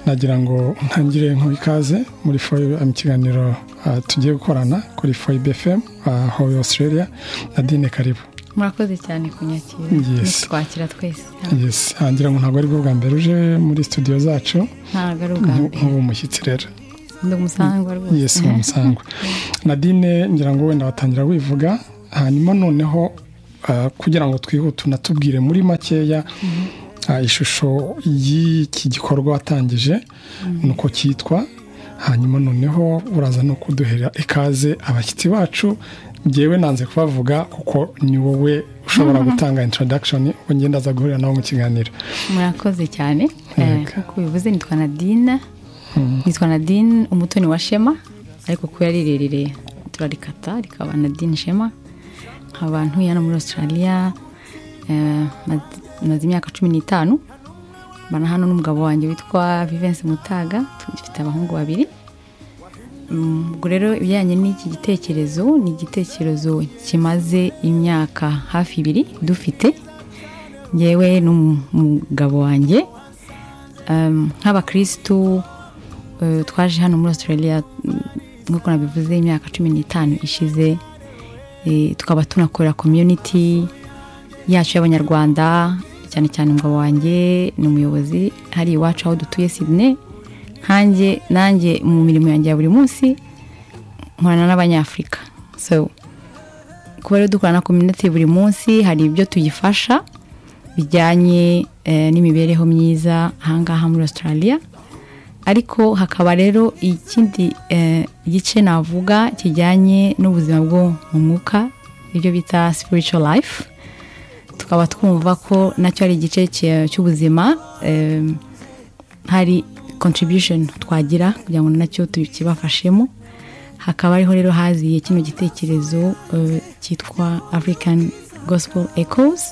nagira ngo ntangire nk'uwo ikaze muri foyi mu kiganiro tugiye gukorana kuri foyi bfm aho Australia na dine karibu murakoze cyane kunyakira twakira twese hangira ngo ntabwo ari bwo bwa mbere uje muri studio zacu ntabwo ari ubwa mbere nk'ubu umushyitsi rero ni umusangwa rwose yesi ni umusangwa nadine ngira ngo wenda watangira wivuga hanyuma noneho kugira ngo twihute unatubwire muri makeya ishusho y'iki gikorwa watangije nuko cyitwa hanyuma noneho uraza no kuduhera ikaze abashyitsi bacu ngewe nanze kubavuga kuko ni wowe ushobora gutanga introdakishoni ubwo ngenda aza guhurira nabo mu kiganiro murakoze cyane nk'uko bivuze nitwa nadine nitwa nadine umutoni wa shema ariko kuko yari rirerire turarikata rikaba nadine shema nkaba ntuye hano muri australia maze imyaka cumi n'itanu mbana hano n'umugabo wanjye witwa vivensi mutaga dufite abahungu babiri ubwo rero ibijyanye n'iki gitekerezo ni igitekerezo kimaze imyaka hafi ibiri dufite yewe n'umugabo wanjye nk'abakirisitu twaje hano muri australia nk'uko nabivuze imyaka cumi n'itanu ishize tukaba tunakorera komyuniti yacu y'abanyarwanda cyane cyane umugabo wanjye ni umuyobozi hari iwacu aho dutuye sidine nkanjye nanjye mu mirimo yanjye ya buri munsi nkorana n'abanyafurika so kuba rero dukorana na komyuniti buri munsi hari ibyo tuyifasha bijyanye n'imibereho myiza ahangaha muri australia ariko hakaba rero ikindi gice navuga kijyanye n'ubuzima bwo mu mwuka ibyo bita spiritual life tukaba twumva ko nacyo ari igice cy'ubuzima hari contribution twagira kugira ngo nacyo tukibafashemo hakaba ariho rero haziye kino gitekerezo cyitwa african gospel echoes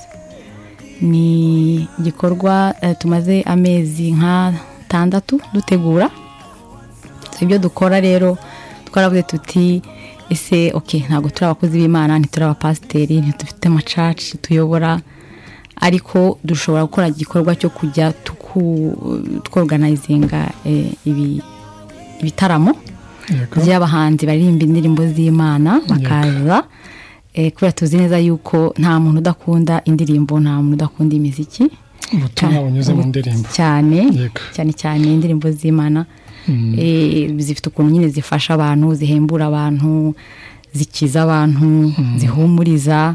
ni igikorwa tumaze amezi nka tandatu dutegura ibyo dukora rero twaravuze tuti ese oke ntabwo turi abakozi b'imana ntituri abapasiteri ntitufite amacaci tuyobora ariko dushobora gukora igikorwa cyo kujya tworoganizinga ibitaramo by'abahanzi baririmba indirimbo z'imana bakaza kubera tuzi neza yuko nta muntu udakunda indirimbo nta muntu udakunda imiziki ubutumwa bunyuze mu ndirimbo cyane cyane cyane indirimbo z'imana zifite ukuntu nyine zifasha abantu zihembura abantu zikiza abantu zihumuriza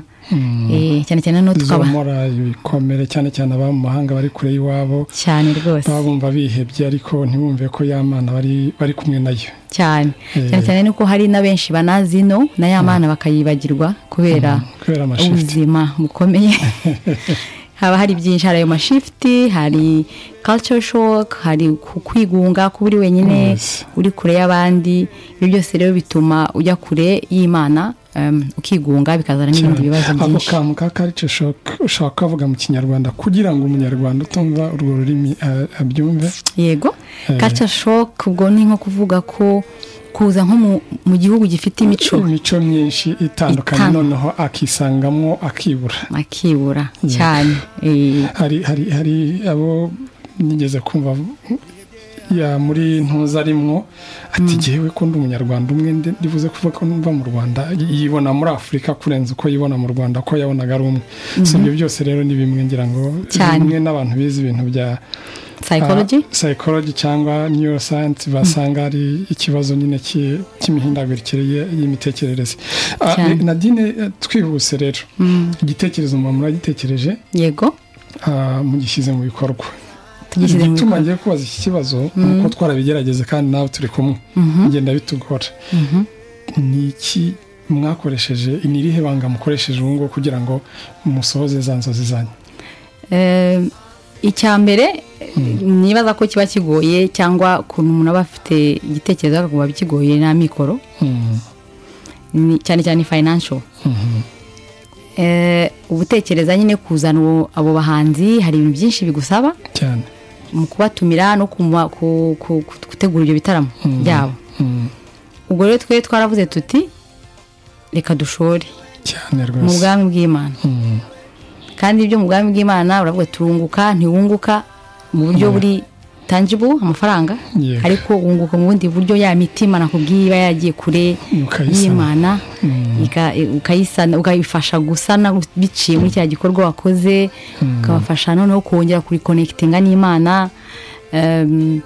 cyane cyane no tukaba ibikomere cyane cyane ababa mu mahanga bari kure y'iwabo cyane rwose baba bumva bihebye ariko ntibumve ko ya mana bari kumwe nayo cyane cyane cyane nuko hari na benshi banazi no na ya mana bakayibagirwa kubera ubuzima bukomeye haba hari byinshi hari ayo mashifuti hari culture shock hari kwigunga kuba uri wenyine uri kure y'abandi ibyo byose rero bituma ujya kure y'imana ukigunga bikazana n'ibindi bibazo byinshi ako kantu ka karice ushobora kuvuga mu kinyarwanda kugira ngo umunyarwanda utumva urwo rurimi abyumve yego karice shoke ubwo ni nko kuvuga ko kuza nko mu gihugu gifite imico imico myinshi itandukanye noneho akisangamo akibura akibura cyane hari abo nigeze kumva ya muri ntuza arimwo ati ngewe ko ndi umunyarwanda umwe ndibuze kuvuga ko numva mu rwanda yibona muri afurika kurenza uko yibona mu rwanda ko yabonaga ari umwe si ibyo byose rero ni bimwe ngira ngo bimwe n'abantu bize ibintu bya psychology cyangwa neuroscience basanga ari ikibazo nyine cy'imihindagurikire y'imitekerereze nadine twihuse rero igitekerezo mba muragitekereje yego mugishyize mu bikorwa igituma ngiye kubaza iki kibazo ni uko twarabigerageze kandi nawe turi kumwe bigenda bitugora ni iki mwakoresheje ni irihe banga mukoresheje ubu ngubu kugira ngo musohoze za nzozi zanyu icya mbere nibaza ko kiba kigoye cyangwa ukuntu umuntu aba afite igitekerezo akakumva bikigoye nta mikoro cyane cyane financial ubutekereza nyine kuzana abo bahanzi hari ibintu byinshi bigusaba cyane mu kubatumira no gutegura ibyo bitaramo byabo ubwo rero twe twaravuze tuti reka dushore mu bwami bw'imana kandi ibyo mu bwami bw'imana uravuga turunguka ntiwunguka mu buryo buri tangible amafaranga Yego. ariko wunguka mu bundi buryo ya mitima nakubwiye iba yagiye kure Ukayisana. y'imana ika- ukayisana ukayifasha gusana biciye muri cya gikorwa wakoze ukabafasha noneho kongera kurikonekitinga n'imana Em,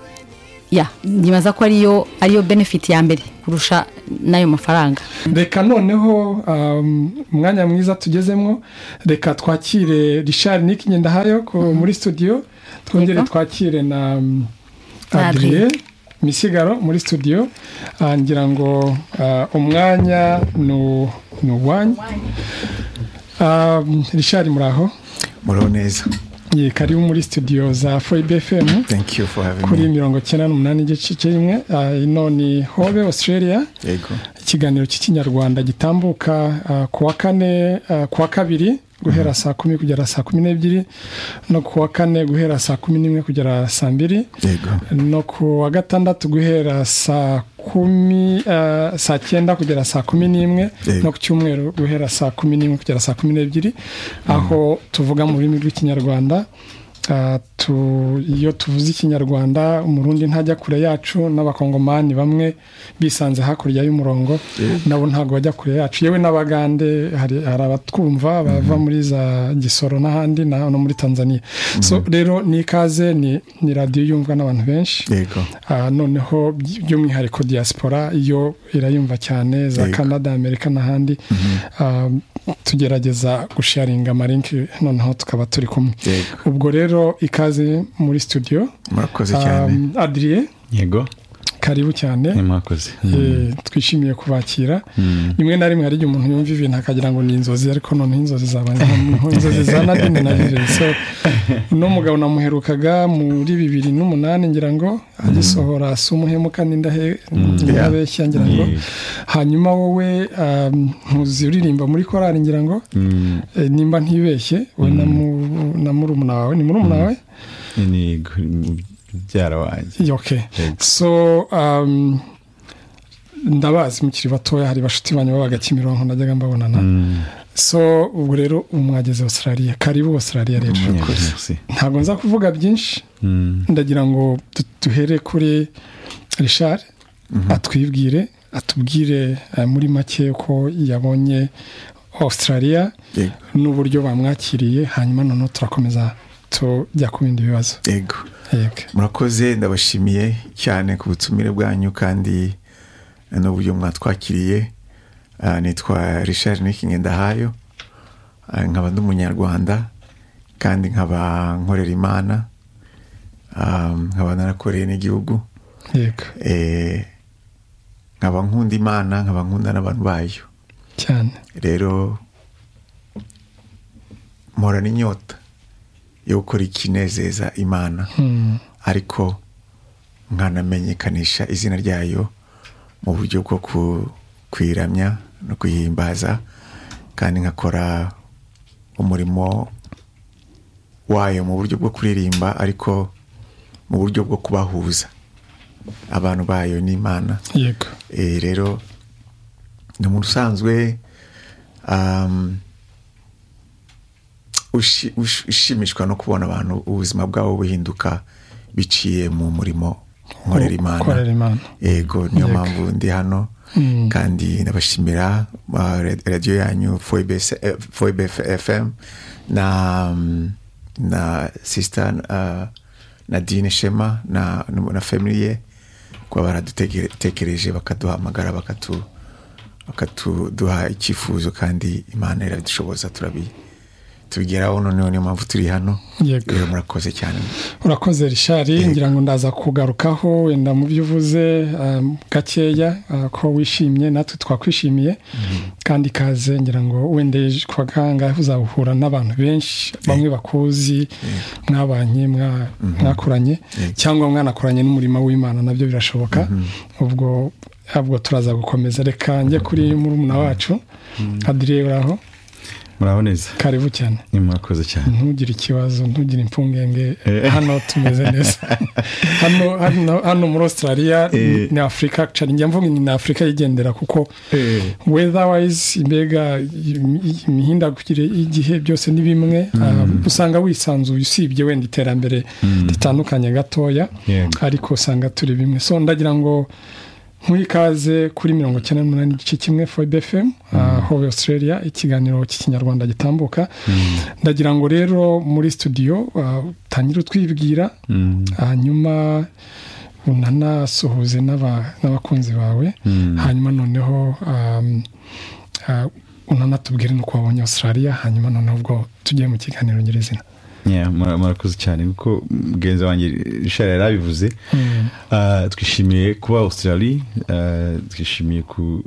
ya nyibaza ko ariyo ariyo benefit ya mbere kurusha n'ayo mafaranga reka noneho um, umwanya mwiza tugezemo reka twakire richard nick ngendahayo ko muri studio twongere Yego. twakire na um, Na adrien misigaro muri studio Ah, ngira ngo ah, umwanya ni ni uwanyu Um, richard muraho muriho neza ye karibu muri studio za foibe fm thank you for having kuri me mirongo icyenda n'umunani igice kimwe Ah, ino ni hobe australia yego ikiganiro cy'ikinyarwanda gitambuka ah, ku wa kane ah, ku wa kabiri guhera saa kumi kugera saa kumi n'ebyiri no ku wa kane guhera saa kumi n'imwe kugera saa mbiri yego no ku wa gatandatu guhera saa kumi ah, saa cyenda kugera saa kumi n'imwe Yego. no ku cyumweru guhera saa kumi n'imwe kugera saa kumi n'ebyiri aho tuvuga mu rurimi rw'ikinyarwanda Ah, tu- iyo tuvuze ikinyarwanda umurundi ntajya kure yacu n'abakongomani bamwe bisanze hakurya y'umurongo nabo ntabwo bajya kure yacu yewe n'abagande hari hari abatwumva bava muri za gisoro n'ahandi na- no muri tanzania so rero ni ikaze ni ni radiyo yumvwa n'abantu benshi yego Ah, noneho by- by'umwihariko diaspora iyo irayumva cyane za Yego. canada amerika n'ahandi Ah, tugerageza gusharinga amarinki noneho tukaba turi kumwe yego ubwo rero ikaze muri studio murakoze cyane Um, adrien yego karibu cyane ni mwakoze Eh, twishimiye kubakira rimwe na rimwe hari igihe umuntu yumva ibintu akagira ngo ni inzozi ariko noneho inzozi zaba ni inzozi za nadine na vive so uno mugabo namuherukaga muri bibiri n'umunani ngira ngo agisohora si umuhemuka n'indahe n'abeshya ngira ngo Yego. hanyuma wowe um, ntuzi uririmba muri korari ngira ngo Mm, eh, nimba ntibeshye we na mu- na murumuna wawe ni murumuna wawe ni gu- mubyara wanjye okay Yego. so um, ndabazi mukiri batoya hari bashuti banyu babaga kimironko najyaga mbabonana so ubwo rero mwageze australia karibu australia rero Yego, merci. ntabwo nza kuvuga byinshi Mm, ndagira ngo du- duhere kuri richard atwibwire atubwire eh, muri make ko yabonye australia yego n'uburyo bamwakiriye hanyuma noneho turakomeza tujya ku bindi bibazo yego yego murakoze ndabashimiye cyane ku butumire bwanyu kandi n'uburyo mwatwakiriye Ah, nitwa richard nikingendahayo nkaba ndi umunyarwanda kandi nkaba nkorera imana Ah, nkaba narakoreye n'igihugu yego Eh, nkaba nkunda imana nkaba nkunda n'abantu bayo cyane rero mporana inyota yo gukora ikinezeza imana Hmm. ariko nkanamenyekanisha izina ryayo mu buryo bwo ku- kuyiramya no kuyihimbaza kandi nkakora umurimo wayo mu buryo bwo kuririmba ariko mu buryo bwo kubahuza abantu bayo n'imana yego Eh, rero ni umuntu usanzwe um, ushi- ush- ushimishwa no kubona abantu ubuzima bwabo buhinduka biciye mu murimo nkorera Nkorera imana imana yego niyo Yego. mpamvu ndi hano Mm. kandi ndabashimira ah, ra- radiyo yanyu foibe fm na mm, na sisita nadine shema na na famille kuba baradutekereje bakaduhamagara bakatu bakatuduha icyifuzo kandi imana iradushoboza turabi tubigeraho noneho niyo mpamvu turi hano Yego. rero murakoze cyane urakoze rishari ngira ngo ndaza kugarukaho wenda mu byo uvuze um, gakeya uh, ko wishimye natwe twakwishimiye kandi ikaze ngira ngo wenda ejo ku wa kangahe uzahura n'abantu benshi bamwe bakuzi mwabanye mwa- mwakuranye cyangwa mwanakoranye n'umurimo w'imana nabyo birashoboka ubwo ubwo turaza gukomeza reka njye kuri murumuna wacu adire uraho muraho neza karibu cyane mwakoze cyane ntugire ikibazo ntugire impungenge Eh. hano tumeze neza hano hano- hano muri australia Eh. ni afurika cari njya mvuga ni afurika yigendera kuko weatherwise mbega im- imihindagurikire y'igihe byose ni bimwe Ah, usanga wisanzuye usibye wenda iterambere ritandukanye gatoya Yego. ariko usanga turi bimwe so ndagira ngo nkuri ikaze kuri mirongo icyenda n'umunani igice kimwe fbfm hobe australia ikiganiro cy'ikinyarwanda gitambuka ndagira ngo rero muri studio ah, utangire utwibwira Mm. hanyuma unanasuhuze n'aba- n'abakunzi bawe Mm. hanyuma noneho um, uh, unanatubwire n'uko wabonye australia hanyuma noneho ubwo tugiye mu kiganiro nyirizina Yeah, mura- murakoze cyane kuko mugenzi wanjye rishara yari abivuze Mm. Ah, twishimiye kuba australia ah, twishimiye ku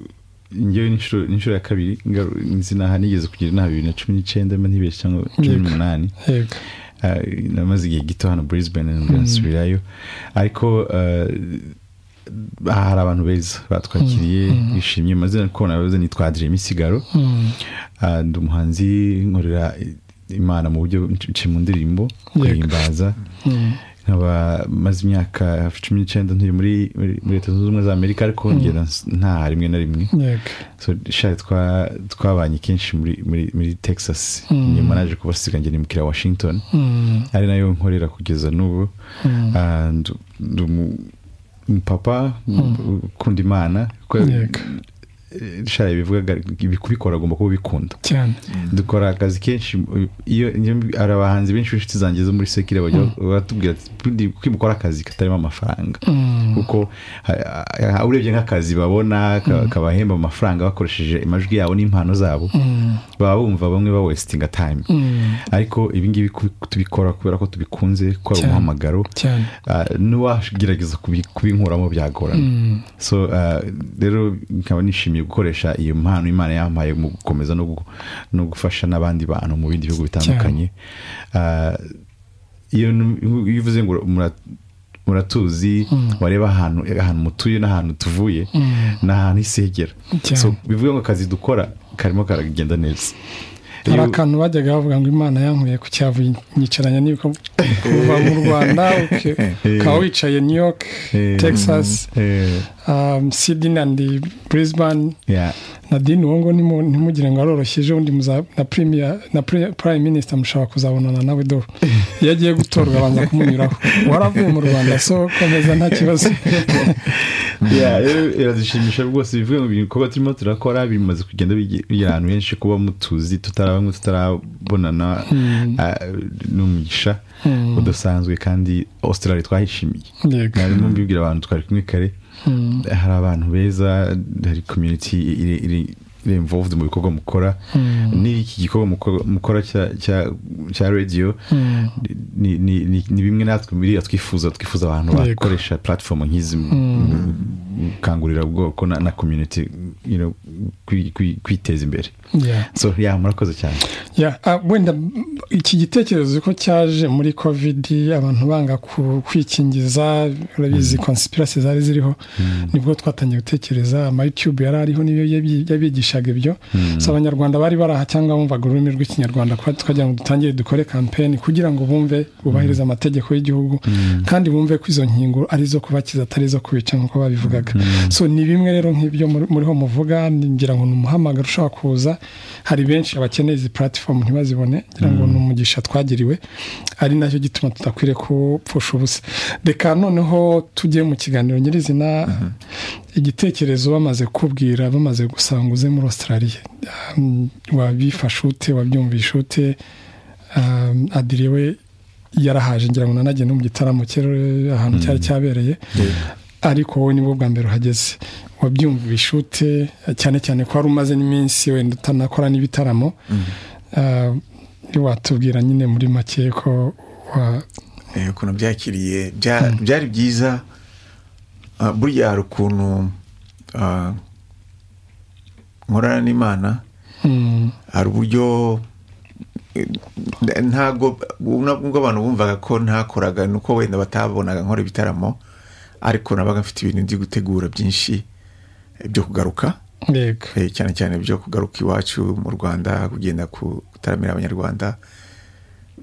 ngewe n'inshuro n'inshuro ya kabiri ngaru- nzi naha nigeze kugira inama bibiri na cumi n'icyenda mba ntibeshye cyangwa cumi Yego. n'umunani yego Ah, namaze igihe gito hano brisbane ndasubirayo ariko ah, hari abantu beza batwakiriye bishimye mazina kubona bavuze nitwadiremo isigaro Mm. Ah, ndi umuhanzi nkorera imana mu buryo nci mu ndirimbo guhimbaza Mm. nkaba maze imyaka cumi n'icyenda ntuye muri muri- muri leta zunze ubumwe za amerika ariko ngera ns- ntaha rimwe na rimwe yego so shari twa- twabanye kenshi muri muri- muri texas nyuma naje kubasiga ngera mukira washington Mm. ari nayo nkorera kugeza n'ubu Mm. Ah, ndu- ndi umu- umupapa u- ukunda imana kuko Yego. eh, shari bivugaga kubikora agomba kuba ubikunda cyane dukora akazi kenshi iyo iyo- hari abahanzi benshi b'inshuti zanjye zo muri sekire bajya batubwira ati "Bundi kuki mukora akazi katarimo amafaranga kuko ha- ha- urebye nk'akazi babona ka- kabahemba amafaranga bakoresheje amajwi yabo n'impano zabo baba bumva bamwe ba wesitinga tayime ariko ibi ngibi kubi- tubikora kubera ko tubikunze ko ari Cyane. umuhamagaro cyane Ah, n'uwagerageza kubi- kubinkuramo byagorana so ah, rero nkaba nishimiye gukoresha iyo mpano imana yampaye mu gukomeza no gu- no gufasha n'abandi bantu mu bindi bihugu bitandukanye Ah, iyo nu- iyo uvuze ngo mura- muratuzi wareba ahantu ahantu mutuye n'ahantu tuvuye ni ahantu isegera Cyane. so bivuga ngo akazi dukora karimo karagenda neza hari Iyo- akantu bajyaga bavuga ngo imana yankuye ku cyavu nyicaranya n'ibiko kuva mu rwanda uke- ukaba wicaye new york Eh. texas Eh, um, sydney and brisbane yeah. nadine uwo ngo nimu- ntimugire ngo aroroshyeje undi muza na premier na pre- prime minister mushobora kuzabonana nawe dore iyo agiye gutorwa abanza kumunyuraho waravuye mu rwanda so komeza nta kibazo Yeah, rero iradushimisha rwose bivuga ngo ibikorwa turimo turakora bimaze kugenda bige- bigera ahantu henshi kuba mutuzi tutarabamwe tutarabonana ah, ni umugisha udasanzwe kandi australia twahishimiye yego mwarimu mbibwira abantu twari kumwe kare hari abantu beza hari community iri iri- iri involved mu bikorwa mukora n'iki gikorwa mukora- mukora cya- cya- cya radio ni, ni, ni, ni bimwe natwe biriya twifuza twifuza abantu Yego. bakoresha platform nk'izi mu- mu- mu gukangurira ubwoko na, na community you know, kwi- kwi- kwiteza imbere yeah. so yeah, murakoze cyane Ya, ah, wenda mm, iki gitekerezo ko cyaje muri covid abantu banga ku- kwikingiza urabizi conspiracy zari ziriho nibwo twatangiye gutekereza ama youtube yari ariho niyo yabi- yabigishaga ibyo so abanyarwanda bari baraha cyangwa bumvaga ururimi rw'ikinyarwanda kwa- twagira ngo dutangire dukore kampeni kugira ngo bumve bubahirize amategeko y'igihugu kandi bumve ko izo nkingo ari zo kubakiza atari izo kubica nk'uko babivugaga so ni bimwe rero nk'ibyo muri- muriho muvuga ni- ngira ngo ni umuhamagaro ushobora kuza hari benshi abakeneye izi platform ntibazibone ngira ngo ni umugisha twagiriwe ari nacyo gituma tudakwiriye kupfusha ubusa reka noneho tujye mu kiganiro nyirizina igitekerezo bamaze kubwira bamaze gusanga uze muri australia Um, wabifashe ute wabyumvishe ute Um, adire we yarahaje ngira ngo nanajye no mu gitaramo cye eh, ahantu cyari cyabereye ariko wowe nibwo bwa mbere uhageze wabyumvishe ute cyane cyane ko wari umaze n'iminsi wenda utanakora n'ibitaramo Ah, watubwira nyine muri make ko wa- Eh, ukuntu byakiriye bya- byari byiza Ah, burya hari ukuntu ah, nkorana n'imana Mm, hari uburyo eh, ntago nubwo abantu bumvaga ko ntakoraga ni uko wenda batabonaga nkora ibitaramo ariko nabaga mfite ibintu ndi gutegura byinshi eh, byo kugaruka yego Eh, cyane cyane byo kugaruka iwacu mu rwanda kugenda gutaramira abanyarwanda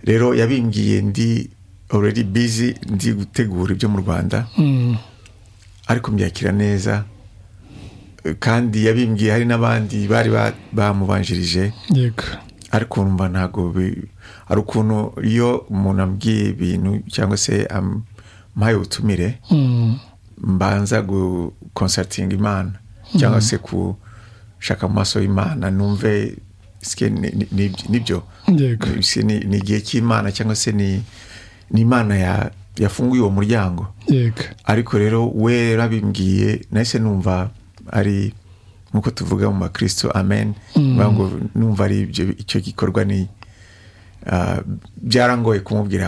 rero yabimbiye ndi already busy ndi gutegura ibyo mu rwanda Mm, ariko mbyakira neza Eh, kandi yabimbwiye hari n'abandi bari ba- bamubanjirije yego ariko numva ntabwo bi- ari ukuntu iyo umuntu ambwiye ibintu cyangwa se ampaye ubutumire Mm, mbanza gukonsatinga imana cyangwa se gushaka mu maso y'imana numve sike ni- ni- ni- nibyo yego Sike ni ni igihe cy'imana cyangwa se ni ni imana ya- yafunguye uwo muryango yego ariko rero we yarabimbwiye nahise numva ari nk'uko tuvuga mu bakristo amen mvuga ngo numva ari ibyo icyo gikorwa ni ah, byarangoye kumubwira